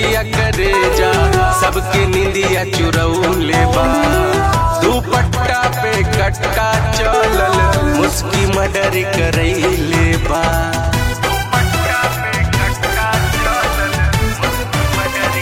बिंदिया करे जा सबके निंदिया चुरौले बा दुपट्टा पे कटका चलल मुस्की मडर करैले बा दुपट्टा पे कटका चलल मुस्की मडर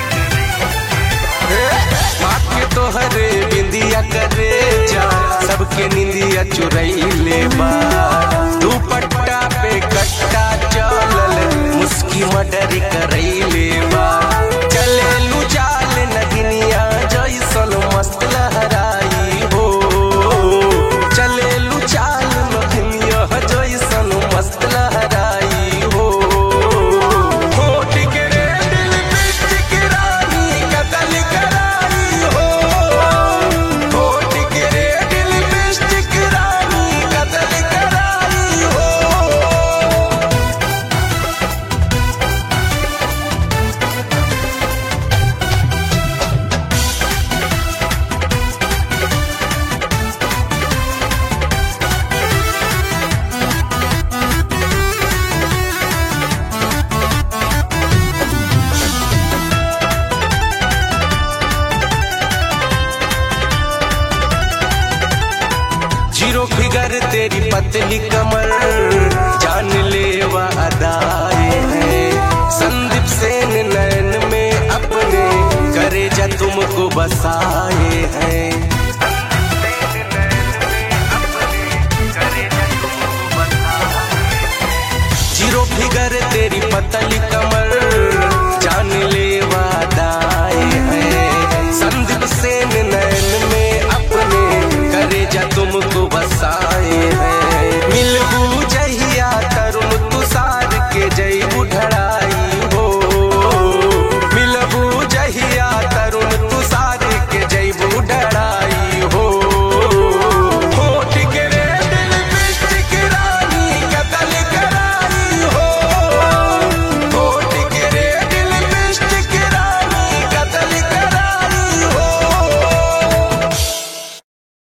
के तोहरे बिंदिया करे जा सबके निंदिया चुरैले बा दुपट्टा पे कट्टा चलल मुस्की मडर करैले बा चले लू चाल नगिनिया जैसन मस्त लहराई हो चले लू चाल नगिनिया जैसन मस्त लहराई हो होठ के रेड लिपस्टिक रानी कतल कराई हो होठ के रेड लिपस्टिक रानी कतल कराई हो जीरो फिगर तेरी पतली कमर जान लेवा अदाए है संदीप सेन नैन में अपने करे जा तुमको बसाए हैं